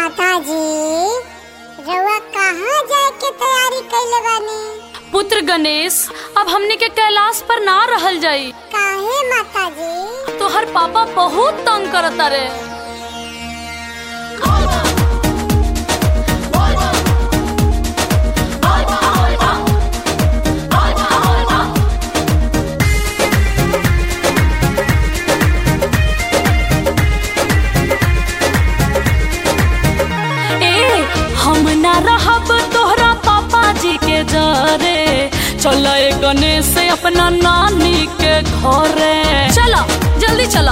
माता जी रउआ कहाँ जाए के तैयारी कैले बानी पुत्र गणेश अब हमने के कैलाश पर ना रहल जाई काहे माता जी तोहर पापा बहुत तंग करता रे ए हम ना रहब तोहरा पापा जी के जरे चल गणेश अपना नानी के घरे चलो जल्दी चलो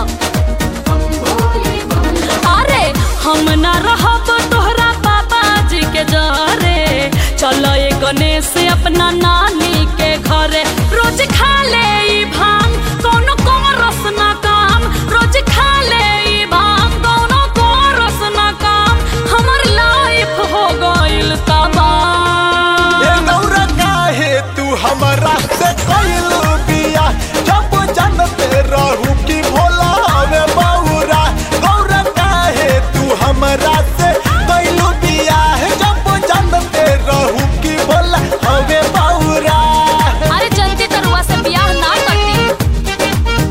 अरे हम ना रहब तोहरा पापा जी के जरे चल गणेश अपना नानी के घरे रोज खा ले ई भांग कोनो कोरस ना काम रोज खा ले ई भांग कोनो कोरस ना काम हमर लाइफ हो गइल तबाह ए गौरा काहे तू हमरा से कइलू बिया जब जानते रहू कि भोला हवे बौरा गौरा काहे तू हमरा से कइलू बिया जब जानते रहू कि भोला हवे बौरा अरे जल्दी तरुआ से बियाह ना करती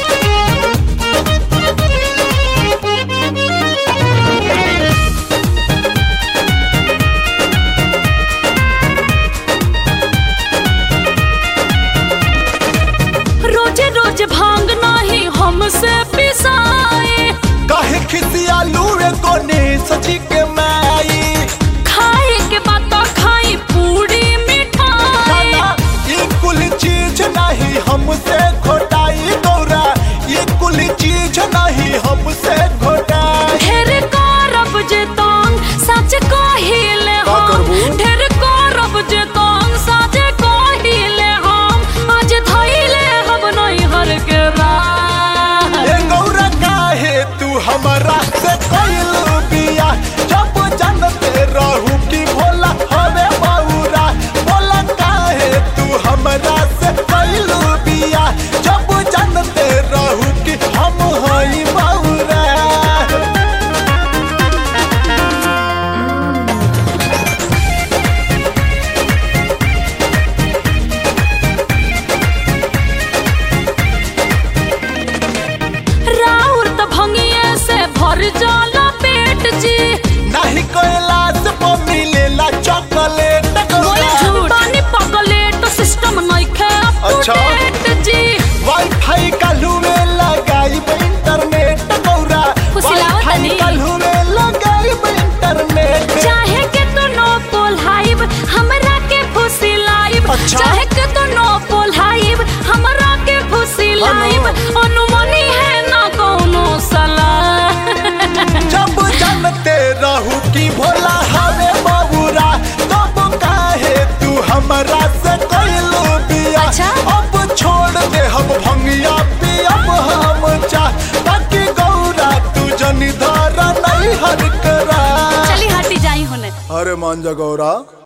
रोजे रोज भांग नाही हमसे पिसाए काहे खिसियालू एगो ने सची के माई खाए के बाद तो खाई पूरी मिठाई खाना ये कुल चीज नहीं हमसे घोटाई गौरा ये कुल चीज नहीं हमसे घोटाई ढेर करब जे तंग सच कहिले का हम करबू? ढेर करब जे तंग सच कहिले हम आज धइले हम नहीं हर के राह ए गौरा काहे तू हमरा से कइलू बिया जब जानते रहू कि भोला हवे बौरा बोला काहे तू हमरा से कइलू बिया जब जानते रहू कि हम हई बौरा राउर त भंगिए से भर जाला पेट जी नहीं कैलाश पर मिलेला चॉकलेट बोले झूठ पानी पगलेट सिस्टम नइखे अच्छा। अपडेट जी वाईफाई काल्हू में लगाई इंटरनेट गौरा फुसिलावत वाईफाई नहीं। काल्हू में लगाई इंटरनेट चाहे के तो नो पोल्हाइब हमरा के फुसी लाइब अच्छा। चाहे के तो नो पोल्हाइब हमरा के फुसी लाइब अनुमनी है ना कोनो सलाह जब जानते रहू कि भोला हवे बबुरा तब काहे तू हमरा से कइलू बिया अच्छा। अब छोड़ दे हम भंगिया पियब हम चाह ताकि गौरा तू जनी धारा नहीं हर करा चली हटी जाई होने अरे मान जा गौरा